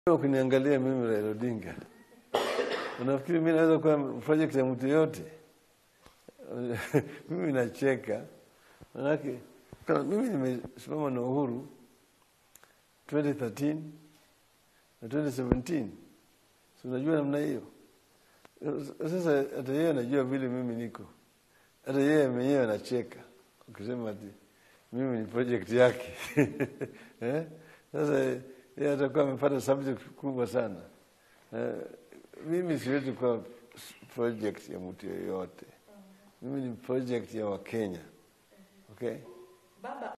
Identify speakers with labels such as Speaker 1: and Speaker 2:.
Speaker 1: Ukiniangalia mimi Raila Odinga, unafikiri mimi naweza kuwa project ya mtu yote? mimi nacheka, manake kama mimi nimesimama na Uhuru 2013 na 2017, si unajua namna hiyo. Sasa hata yeye anajua vile mimi niko, hata yeye mwenyewe anacheka ukisema ati mimi ni project yake eh? Sasa yeye atakuwa amepata subject kubwa sana. Eh, mimi siwezi kuwa project ya mtu yoyote. Mimi ni project ya Wakenya. Okay?
Speaker 2: Baba